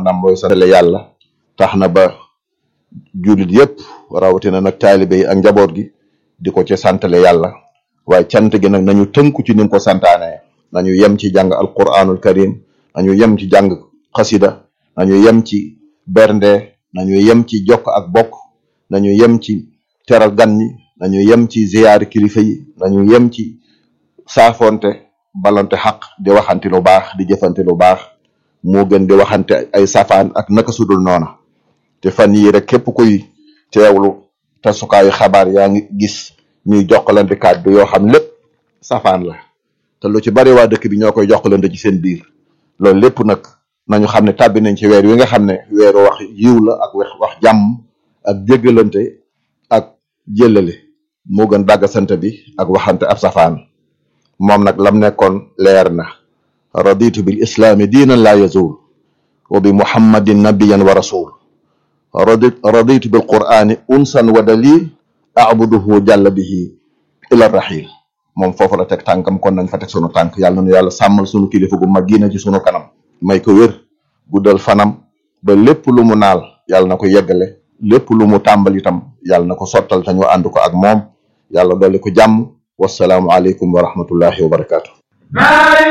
maanaam mooy santale yàlla tax na ba jullit yépp rawatina nag taalibe yi ak njaboot gi di ko ci santale yàlla waaye cant gi nag nañu tënku ci ni mu ko santaane nañu yem ci jàng alquranul karim nañu yem ci jàng xasida nañu yem ci bernde nañu yem ci jokk ak bokk nañu yem ci teral gan ñi nañu yem ci ziyaari kilifa yi nañu yem ci saafonte balante xaq di waxante lu baax di jëfante lu baax moo gën di waxante ay safaan ak naka sudul noona te fan yii rek képp kuy teewlu tasukaayu xabaar yaa ngi gis ñuy jokkalante kàddu yoo xam lépp safaan la te lu ci bari waa dëkk bi ñoo koy jokkalante ci seen biir loolu lépp nag nañu xam ne tàbbi nañ ci weer wi nga xam ne weeru wax yiw la ak wax wax jàmm ak jéggalante ak jëllale moo gën dàggasante bi ak waxante ab safaan moom nag lam nekkoon leer na raditu bil islaami diinan laa yazul wa bi muhammadin nabiyan wa rasul radi raditu bil qur'ani unsan wa dalil abuduhu jàlla bihi ila rahil moom foofu la teg tànkam kon nañ fa teg sunu tànk yàlla na nu yàlla sàmmal sunu kilifa gu mag giina ci sunu kanam may ko wér guddal fanam ba lépp lu mu naal yàlla na ko yeggale lépp lu mu tàmbal itam yàlla na ko sottal te ñu ànd ko ak moom yàlla dolli ko jàmm wasalaamu aleykum wa rahmatullahi wa barakaatu